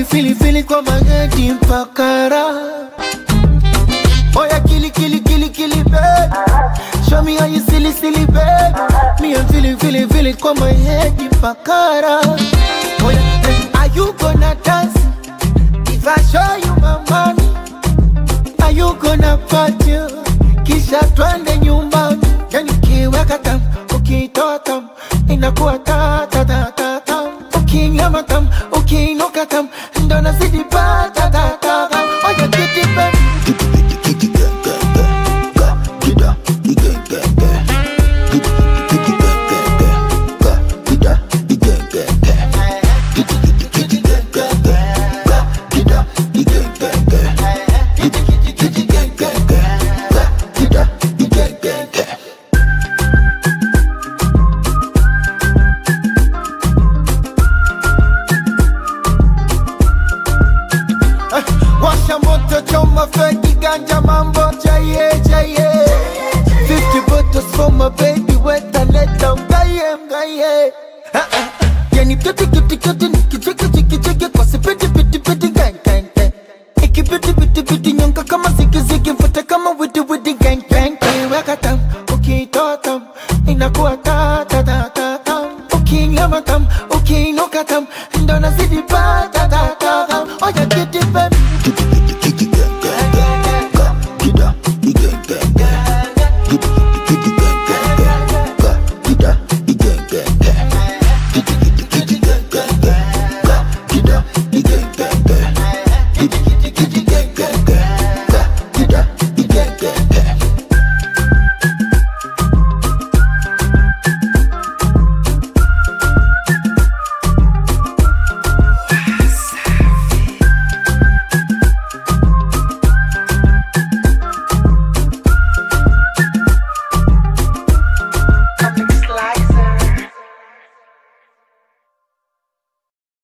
fili fili kwa mageti mpaka raha Oya kili kili kili kili baby Show me how you silly silly baby Me I'm feeling feeling feeling kwa my head ipakara Oya eh, are you gonna dance If I show you my money Are you gonna party Kisha twende nyumbani Yani ukiweka tam Ukitoa tam Inakuwa ta ta ta ta tam Ukinyama tam Ukiinuka tam Ndo nazidi pa ta ta ta tam Oya kiti baby Washa moto choma feki ganja mambo jaye jaye 50 bottles for my baby weta leta mgaye mgaye Ah, ah, ah. Yani kiti kiti kiti